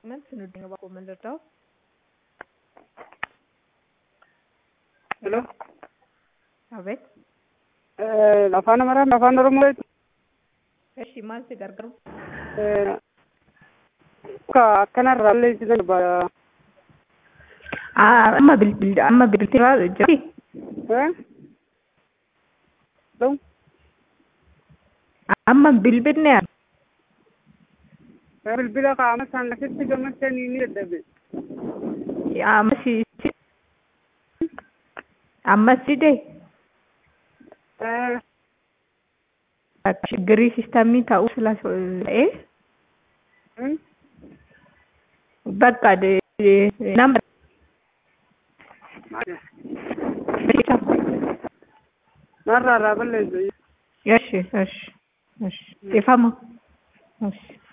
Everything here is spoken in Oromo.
Manti nuti nga bakka mallarraa. Hello. Abeet. Afaan Amaaraa fi Afaan Oromoo jechuudha. Eshi maal si gargaaru? Akka akkanarraa balleessisan barbaada. Amma bilbil amma bilbilaa jirti. Hello. Amma bilbilne Bilbila qaama isaan asitti gammachanii ni dadhabe. amma si amma si dee ችግሪ ሲስተሚ ta'uu ስለta'e በቃ ነምበር Narraa irraa balleessa. እሺ እሺ እሺ ጤፋማ እሺ